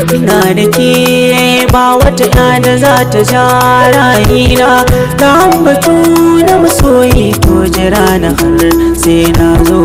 ina da ke ba wata ya da za ta ja rayina na ambatu na masoyi to jira na har sai na zo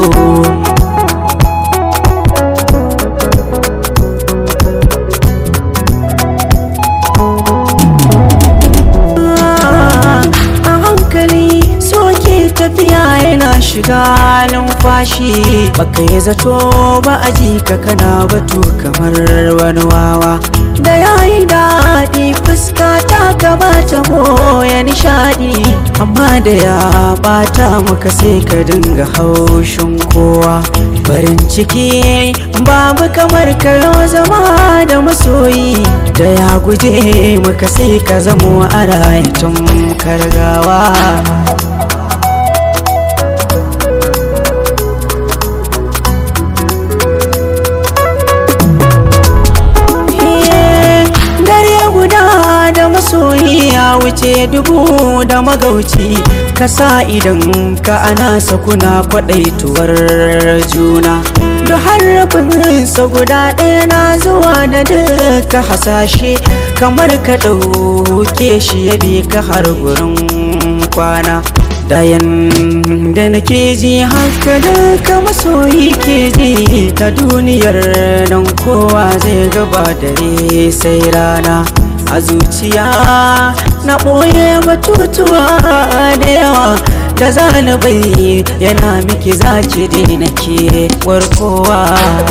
a hankali soke tafiya yana shiga numfashi baka yi zato ba a ji ka kana batu kamar wani wawa da yayi daɗi fuska ta gabata ya nishaɗi amma da ya bata maka sai ka dinga haushin kowa farin ciki babu kamar karo zama da masoyi da ya guje maka sai ka zamo a rayatun kargawa dare guda da masoyi ya wuce dubu da magauci ka sa idan ka ana sakuna kwaɗaituwar juna da harafinsa guda ɗaya na zuwa da duka hasashe kamar ka ɗauke shi ya bi ka har gurin kwana dayan da nake ji haka duka masoyi ke ji ta duniyar nan kowa zai gaba dare sai rana a zuciya na ɓoye batutuwa da yawa da zanabai yana miki zaki daina ke warkowa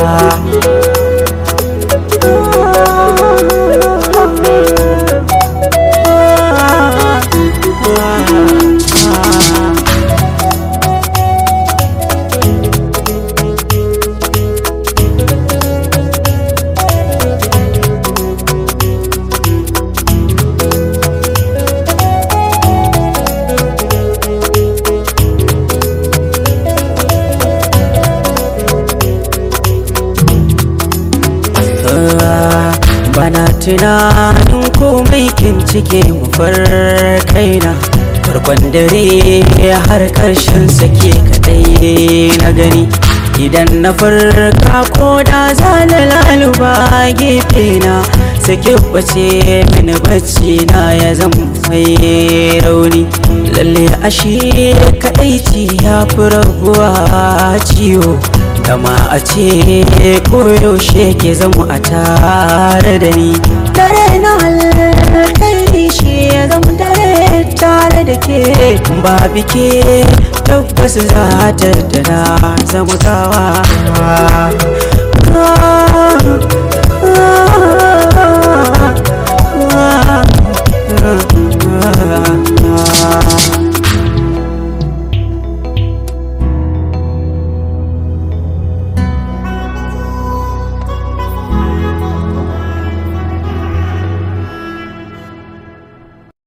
bana tunanin komai kin cike mu kaina farkon dare har karshen sake kadai na gani idan na farka ko da zana laluba gefe na sake bace mini bacci na ya zama mai rauni lalle ashe kadaici ya fi rabuwa ciwo kama a ce koyaushe ke zama a tare da ni dare na alkhairi shi ya zama dare tare da ke ba bike tabbas za ta da na zama gawa